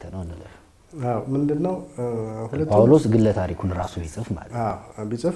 ነው እንለፍ። አዎ ምንድን ነው ሁለቱም ጳውሎስ ግለ ታሪኩን ራሱ ቢጽፍ ማለት ነው። አዎ ቢጽፍ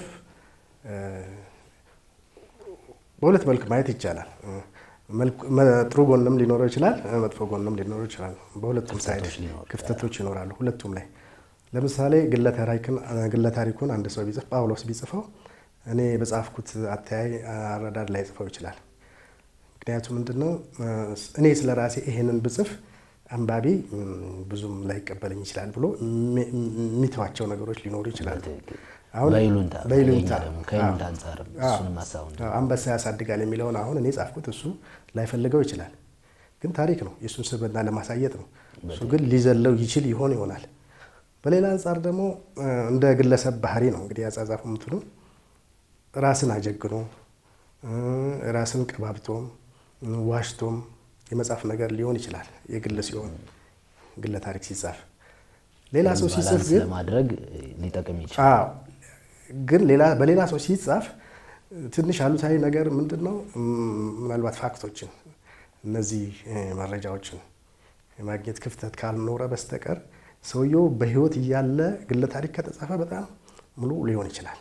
በሁለት መልክ ማየት ይቻላል። መልክ- መ- ጥሩ ጎንም ሊኖረው ይችላል፣ መጥፎ ጎንም ሊኖረው ይችላል። በሁለቱም ሳይድ ክፍተቶች ሊኖሩ ክፍተቶች ይኖራሉ፣ ሁለቱም ላይ። ለምሳሌ ግለ ታሪክን- ግለ ታሪኩን አንድ ሰው ቢጽፍ ጳውሎስ ቢጽፈው እኔ በጻፍኩት አተያይ አረዳድ ላይ ጽፈው ይችላል። ምክንያቱም ምንድነው እኔ ስለ ራሴ ይሄንን ብጽፍ አንባቢ ም፣ ብዙም ላይቀበለኝ ይችላል ብሎ የሚ- የሚተዋቸው ነገሮች ሊኖሩ ይችላሉ። አሁን በይሉንታ በይሉንታ ከእኛ ደግሞ ከይሉንታ አዎ። አንጻርም አዎ። እሱንም ሀሳቡን አዎ፣ አንበሳ ያሳድጋል የሚለውን አሁን እኔ ጻፍኩት፣ እሱ ላይፈልገው ይችላል። ግን ታሪክ ነው፣ የእሱን ስብዕና ለማሳየት ነው። እሱ ግን ሊዘለው ይችል ይሆን ይሆናል። በሌላ አንጻር ደግሞ እ፣ እንደ ግለሰብ ባህሪ ነው እንግዲህ ያጻጻፉ ምትሉ ራስን አጀግኖ እ፣ ራስን ቀባብቶም እ፣ ዋሽቶም የመጻፍ ነገር ሊሆን ይችላል። የግል ሲሆን ግለ ታሪክ ሲጻፍ ሌላ ሰው ሲጽፍ ባላንስ ግን ለማድረግ ሊጠቅም ይችላል። አዎ ግን ሌላ በሌላ ሰው ሲጻፍ ትንሽ አሉታዊ ነገር ምንድን ነው? ም- ምናልባት ፋክቶችን እነዚህ እ፣ መረጃዎችን የማግኘት ክፍተት ካልኖረ በስተቀር ሰውየው በሕይወት እያለ ግለ ታሪክ ከተጻፈ በጣም ሙሉ ሊሆን ይችላል።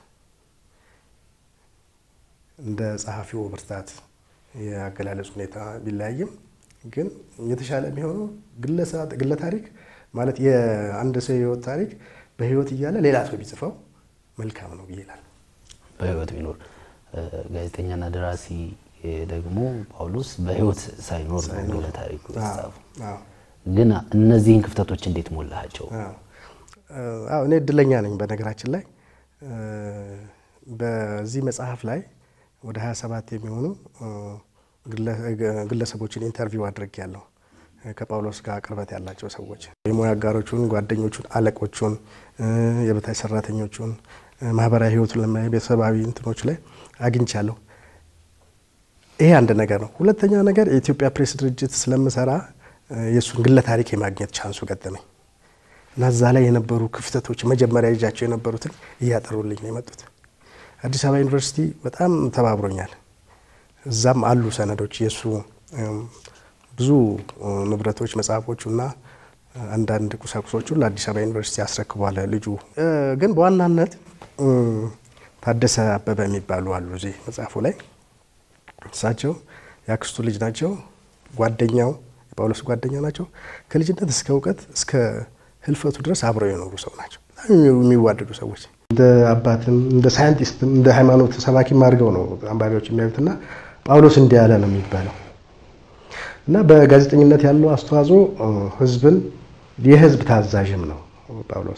እንደ ጸሐፊው ብርታት የአገላለጽ ሁኔታ ቢለያይም ግን የተሻለ የሚሆነው ግለሰ- ግለ ታሪክ ማለት የአንድ ሰው የህይወት ታሪክ በህይወት እያለ ሌላ ሰው ቢጽፈው መልካም ነው ብዬ እላለሁ። በህይወት ቢኖር እ፣ ጋዜጠኛና ደራሲ እ፣ ደግሞ ጳውሎስ በህይወት ሳይኖር ነው ግለ ታሪኩ የተጻፈው። አዎ፣ ግን እነዚህን ክፍተቶች እንዴት ሞላሃቸው? አዎ። አዎ፣ እኔ እድለኛ ነኝ። በነገራችን ላይ እ፣ በዚህ መጽሐፍ ላይ ወደ 27 የሚሆኑ እ፣ ግለ- ግለሰቦችን ኢንተርቪው አድርጌያለሁ። ከጳውሎስ ጋር ቅርበት ያላቸው ሰዎች የሙያ አጋሮቹን፣ ጓደኞቹን፣ አለቆቹን፣ እ፣ የበታች ሰራተኞቹን፣ እ፣ ማህበራዊ ህይወቱን ለማየ ቤተሰባዊ እንትኖች ላይ አግኝቻለሁ። ይሄ አንድ ነገር ነው። ሁለተኛ ነገር የኢትዮጵያ ፕሬስ ድርጅት ስለምሰራ እ፣ የእሱን ግለ ታሪክ የማግኘት ቻንሱ ገጠመኝ እና እዛ ላይ የነበሩ ክፍተቶች መጀመሪያ ይዣቸው የነበሩትን እያጠሩልኝ ነው የመጡት። አዲስ አበባ ዩኒቨርሲቲ በጣም ተባብሮኛል። እዛም አሉ ሰነዶች የእሱ እም፣ ብዙ እ፣ ንብረቶች መጽሐፎቹ እና አንዳንድ ቁሳቁሶቹን ለአዲስ አበባ ዩኒቨርሲቲ አስረክቧል ልጁ። እ፣ ግን በዋናነት እ፣ ታደሰ አበበ የሚባሉ አሉ እዚህ መጽሐፉ ላይ እሳቸው የአክስቱ ልጅ ናቸው። ጓደኛው የጳውሎስ ጓደኛ ናቸው። ከልጅነት እስከ እውቀት እስከ ህልፈቱ ድረስ አብረው የኖሩ ሰው ናቸው። በጣም የሚዋደዱ ሰዎች እንደ አባትም እንደ ሳይንቲስትም እንደ ሃይማኖት ሰባኪም አድርገው ነው አንባቢዎች የሚያዩትና ጳውሎስ እንዲህ ያለ ነው የሚባለው እና በጋዜጠኝነት ያለው አስተዋጽኦ እ፣ ህዝብን የህዝብ ታዛዥም ነው ጳውሎስ።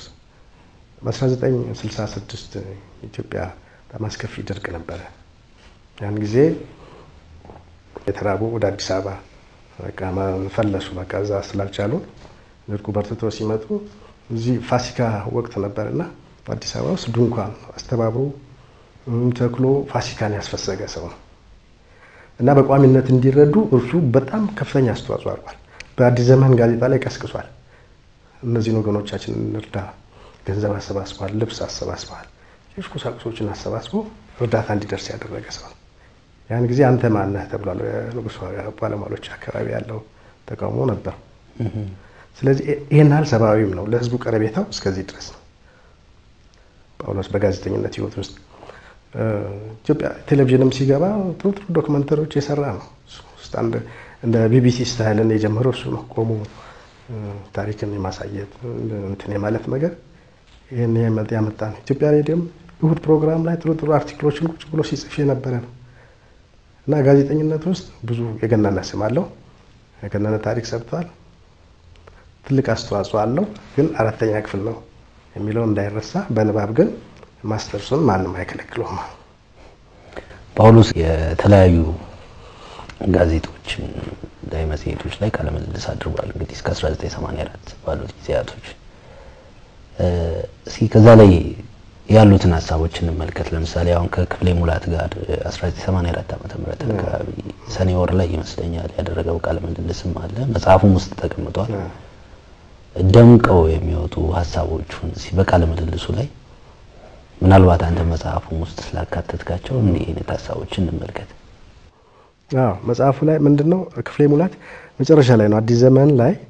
በ1966 ኢትዮጵያ በጣም አስከፊ ድርቅ ነበረ። ያን ጊዜ የተራቡ ወደ አዲስ አበባ በቃ ፈለሱ። በቃ እዛ ስላልቻሉ ድርቁ በርትቶ ሲመጡ እዚህ ፋሲካ ወቅት ነበርና በአዲስ አበባ ውስጥ ድንኳን አስተባብሮ እም፣ ተክሎ ፋሲካን ያስፈሰገ ሰው ነው እና በቋሚነት እንዲረዱ እርሱ በጣም ከፍተኛ አስተዋጽኦ አድርጓል። በአዲስ ዘመን ጋዜጣ ላይ ቀስቅሷል። እነዚህን ወገኖቻችንን እንርዳ፣ ገንዘብ አሰባስበዋል፣ ልብስ አሰባስበዋል፣ ሌሎች ቁሳቁሶችን አሰባስቦ እርዳታ እንዲደርስ ያደረገ ሰው ነው። ያን ጊዜ አንተ ማነህ ተብሏል። ንጉሥ ባለሟሎች አካባቢ ያለው ተቃውሞ ነበር። ስለዚህ ይህን ያህል ሰብአዊም ነው። ለህዝቡ ቀረቤታው እስከዚህ ድረስ ነው። ጳውሎስ በጋዜጠኝነት ህይወት ውስጥ እ፣ ኢትዮጵያ ቴሌቪዥንም ሲገባ ጥሩ ጥሩ ዶክመንተሪዎች የሰራ ነው። እሱ ውስጥ አንድ እንደ ቢቢሲ ስታይልን የጀመረው እሱ ነው። ቆሞ እ፣ ታሪክን የማሳየት እንትን የማለት ነገር ይህን የመ- ያመጣ ነው። ኢትዮጵያ ሬዲዮም እሁድ ፕሮግራም ላይ ጥሩ ጥሩ አርቲክሎችን ቁጭ ብሎ ሲጽፍ የነበረ ነው እና ጋዜጠኝነት ውስጥ ብዙ የገነነ ስም አለው። የገነነ ታሪክ ሰርተዋል። ትልቅ አስተዋጽኦ አለው። ግን አራተኛ ክፍል ነው የሚለው እንዳይረሳ። በንባብ ግን ማስተርሱን ማንም አይከለክለውም። ጳውሎስ የተለያዩ ጋዜጦች ላይ መጽሔቶች ላይ ቃለ ምልልስ አድርጓል። እንግዲህ እስከ 1984 ባሉት ጊዜያቶች እ፣ እስኪ ከዛ ላይ ያሉትን ሀሳቦች እንመልከት። ለምሳሌ አሁን ከክፍሌ ሙላት ጋር 1984 ዓመተ ምህረት አካባቢ ሰኔ ወር ላይ ይመስለኛል ያደረገው ቃለ ምልልስም አለ መጽሐፉም ውስጥ ተቀምጧል። ደምቀው የሚወጡ ሀሳቦቹን እስኪ በቃለ ምልልሱ ላይ ምናልባት አንተ መጽሐፉም ውስጥ ስላካተትካቸው እንዲህ አይነት ሀሳቦችን እንመልከት። አዎ መጽሐፉ ላይ ምንድን ነው ክፍሌ ሙላት መጨረሻ ላይ ነው አዲስ ዘመን ላይ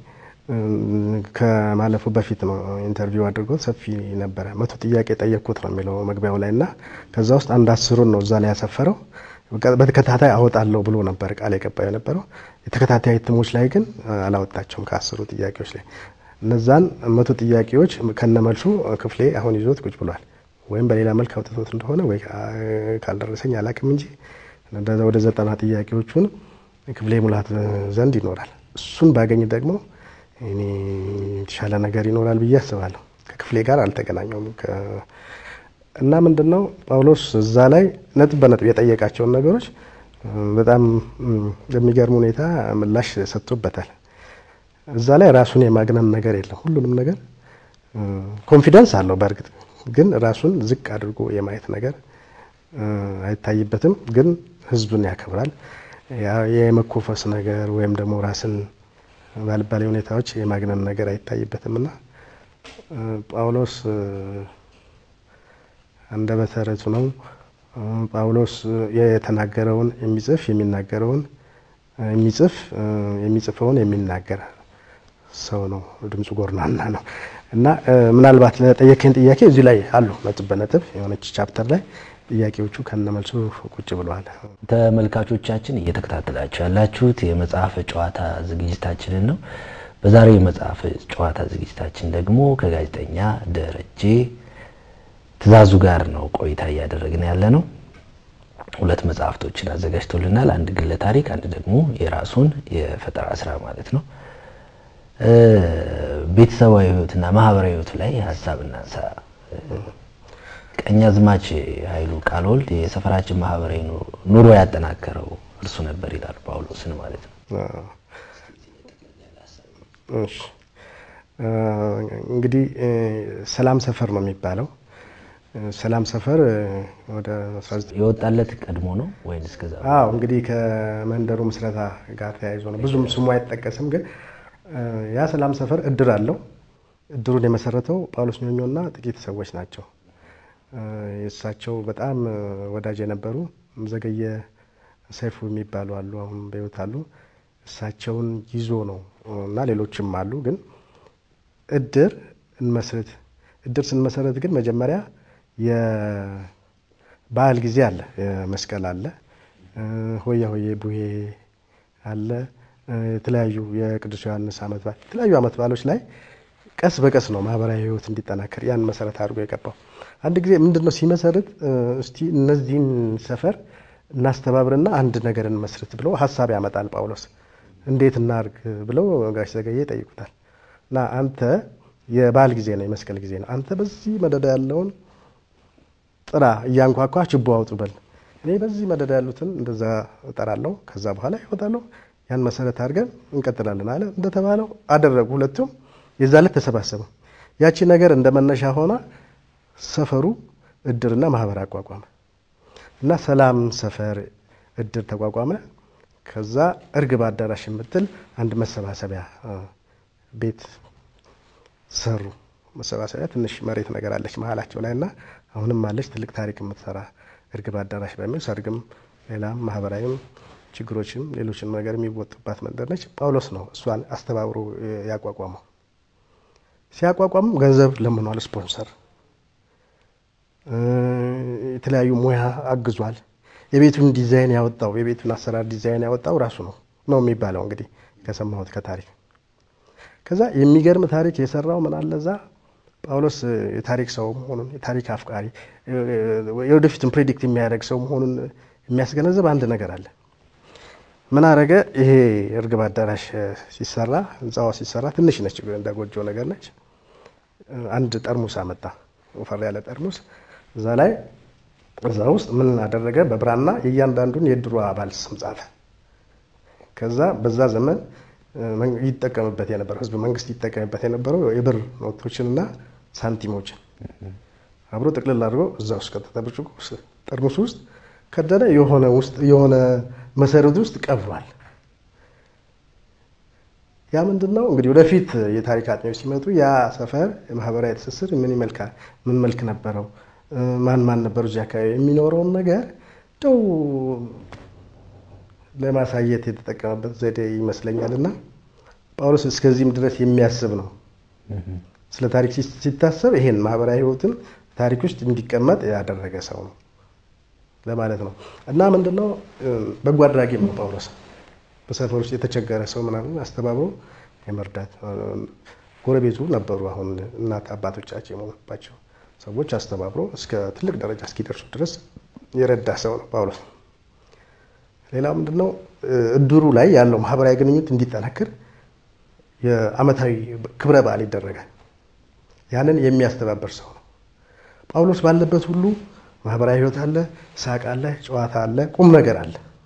ከማለፉ በፊት ነው ኢንተርቪው አድርጎት ሰፊ ነበረ። መቶ ጥያቄ ጠየቅኩት ነው የሚለው መግቢያው ላይ እና ከዛ ውስጥ አንድ አስሩን ነው እዛ ላይ ያሰፈረው። በተከታታይ አወጣለሁ ብሎ ነበር ቃል የገባው የነበረው። የተከታታይ እትሞች ላይ ግን አላወጣቸውም። ከአስሩ ጥያቄዎች ላይ እነዛን መቶ ጥያቄዎች ከነመልሱ ክፍሌ አሁን ይዞት ቁጭ ብሏል። ወይም በሌላ መልክ አውጥቶት እንደሆነ ወይ ካልደረሰኝ አላቅም እንጂ ወደ ዘጠና ጥያቄዎቹን ክፍሌ ሙላት ዘንድ ይኖራል። እሱን ባገኝ ደግሞ እኔ የተሻለ ነገር ይኖራል ብዬ አስባለሁ። ከክፍሌ ጋር አልተገናኘውም እና ምንድን ነው ጳውሎስ እዛ ላይ ነጥብ በነጥብ የጠየቃቸውን ነገሮች በጣም በሚገርም ሁኔታ ምላሽ ሰጥቶበታል። እዛ ላይ ራሱን የማግነን ነገር የለም። ሁሉንም ነገር ኮንፊደንስ አለው። በእርግጥ ግን ራሱን ዝቅ አድርጎ የማየት ነገር አይታይበትም። ግን ሕዝብን ያከብራል። የመኮፈስ ነገር ወይም ደግሞ ራስን ባልባሌ ሁኔታዎች የማግነን ነገር አይታይበትም እና ጳውሎስ አንደበተ ርቱዕ ነው። ጳውሎስ የተናገረውን የሚጽፍ የሚናገረውን የሚጽፍ የሚጽፈውን የሚናገር ሰው ነው። ድምፁ ጎርናና ነው እና ምናልባት ለጠየቀኝ ጥያቄ እዚህ ላይ አሉ ነጥብ በነጥብ የሆነች ቻፕተር ላይ ጥያቄዎቹ ከነመልሱ ቁጭ ብለዋል። ተመልካቾቻችን እየተከታተላችሁ ያላችሁት የመጽሐፍ ጨዋታ ዝግጅታችንን ነው። በዛሬው የመጽሐፍ ጨዋታ ዝግጅታችን ደግሞ ከጋዜጠኛ ደረጀ ትእዛዙ ጋር ነው ቆይታ እያደረግን ያለ ነው። ሁለት መጽሐፍቶችን አዘጋጅቶልናል። አንድ ግለ ታሪክ፣ አንድ ደግሞ የራሱን የፈጠራ ስራ ማለት ነው። ቤተሰባዊ ሕይወትና ማህበራዊ ሕይወቱ ላይ ሀሳብ እናንሳ። ቀኛዝማች ኃይሉ ቃልወልድ የሰፈራችን ማህበራዊ ኑሮ ያጠናከረው እርሱ ነበር ይላል ጳውሎስን ማለት ነው። እንግዲህ ሰላም ሰፈር ነው የሚባለው። ሰላም ሰፈር ወደ የወጣለት ቀድሞ ነው ወይም እስከዛ? አዎ እንግዲህ ከመንደሩ ምስረታ ጋር ተያይዞ ነው። ብዙም ስሙ አይጠቀስም፣ ግን ያ ሰላም ሰፈር እድር አለው። እድሩን የመሰረተው ጳውሎስ ኞኞና ጥቂት ሰዎች ናቸው። የእሳቸው በጣም ወዳጅ የነበሩ ዘገየ ሰይፉ የሚባሉ አሉ፣ አሁን በሕይወት አሉ። እሳቸውን ይዞ ነው እና ሌሎችም አሉ። ግን እድር እንመስረት እድር ስንመሰረት ግን መጀመሪያ የበዓል ጊዜ አለ፣ መስቀል አለ፣ ሆያ ሆዬ ቡሄ አለ፣ የተለያዩ የቅዱስ ዮሐንስ ዓመት በዓል የተለያዩ ዓመት በዓሎች ላይ ቀስ በቀስ ነው ማህበራዊ ሕይወት እንዲጠናከር ያን መሰረት አድርጎ የገባው። አንድ ጊዜ ምንድን ነው ሲመሰርት እስቲ እነዚህን ሰፈር እናስተባብርና አንድ ነገር እንመስርት ብሎ ሀሳብ ያመጣል ጳውሎስ። እንዴት እናርግ ብለው ጋሽ ዘገየ ይጠይቁታል። እና አንተ የበዓል ጊዜ ነው የመስቀል ጊዜ ነው፣ አንተ በዚህ መደዳ ያለውን ጥራ እያንኳኳ ችቦ አውጡ በል፣ እኔ በዚህ መደዳ ያሉትን እንደዛ እጠራለሁ፣ ከዛ በኋላ ይወጣለሁ። ያን መሰረት አድርገን እንቀጥላለን አለ። እንደተባለው አደረጉ። ሁለቱም የዛ ዕለት ተሰባሰቡ። ያቺ ነገር እንደ መነሻ ሆና ሰፈሩ እድርና ማህበር አቋቋመ እና ሰላም ሰፈር እድር ተቋቋመ። ከዛ እርግብ አዳራሽ የምትል አንድ መሰባሰቢያ ቤት ሰሩ። መሰባሰቢያ ትንሽ መሬት ነገር አለች መሀላቸው ላይ እና አሁንም አለች ትልቅ ታሪክ የምትሰራ እርግብ አዳራሽ በሚል ሰርግም፣ ሌላም ማህበራዊም ችግሮችም ሌሎችን ነገር የሚወጡባት መንደር ነች። ጳውሎስ ነው እሷን አስተባብሮ ያቋቋመው። ሲያቋቋም ገንዘብ ለምኗል፣ ስፖንሰር የተለያዩ ሙያ አግዟል። የቤቱን ዲዛይን ያወጣው የቤቱን አሰራር ዲዛይን ያወጣው ራሱ ነው ነው የሚባለው እንግዲህ ከሰማሁት ከታሪክ ከዛ የሚገርም ታሪክ የሰራው ምን አለ እዛ ጳውሎስ የታሪክ ሰው መሆኑን የታሪክ አፍቃሪ የወደፊትን ፕሬዲክት የሚያደርግ ሰው መሆኑን የሚያስገነዘብ አንድ ነገር አለ። ምን አረገ? ይሄ እርግብ አዳራሽ ሲሰራ ህንፃዋ ሲሰራ ትንሽ ነች፣ እንደ ጎጆ ነገር ነች። አንድ ጠርሙስ አመጣ፣ ወፈር ያለ ጠርሙስ። እዛ ላይ እዛ ውስጥ ምን አደረገ? በብራና የእያንዳንዱን የድሮ አባል ስም ጻፈ። ከዛ በዛ ዘመን ይጠቀምበት የነበረው ህዝብ መንግስት ይጠቀምበት የነበረው የብር ኖቶችንና ሳንቲሞችን አብሮ ጥቅልል አድርጎ እዛ ውስጥ ከተተ ብርጭቆ ጠርሙስ ውስጥ ከደነ የሆነ ውስጥ የሆነ መሰረት ውስጥ ቀብሯል። ያ ምንድን ነው እንግዲህ ወደፊት የታሪክ አጥኚዎች ሲመጡ ያ ሰፈር የማህበራዊ ትስስር ምን ይመልካል፣ ምን መልክ ነበረው፣ ማን ማን ነበሩ እዚህ አካባቢ የሚኖረውን ነገር እንደው ለማሳየት የተጠቀመበት ዘዴ ይመስለኛል። እና ጳውሎስ እስከዚህም ድረስ የሚያስብ ነው። ስለ ታሪክ ሲታሰብ ይሄን ማህበራዊ ህይወትን ታሪክ ውስጥ እንዲቀመጥ ያደረገ ሰው ነው ለማለት ነው። እና ምንድነው በጎ አድራጊም ነው ጳውሎስ። በሰፈር ውስጥ የተቸገረ ሰው ምናምን አስተባብሮ የመርዳት ጎረቤቱ ነበሩ። አሁን እናት አባቶቻቸው የሞቱባቸው ሰዎች አስተባብሮ እስከ ትልቅ ደረጃ እስኪደርሱ ድረስ የረዳ ሰው ነው ጳውሎስ። ሌላው ምንድነው እድሩ ላይ ያለው ማህበራዊ ግንኙነት እንዲጠናክር የዓመታዊ ክብረ በዓል ይደረጋል። ያንን የሚያስተባበር ሰው ነው ጳውሎስ። ባለበት ሁሉ ማህበራዊ ህይወት አለ፣ ሳቅ አለ፣ ጨዋታ አለ፣ ቁም ነገር አለ።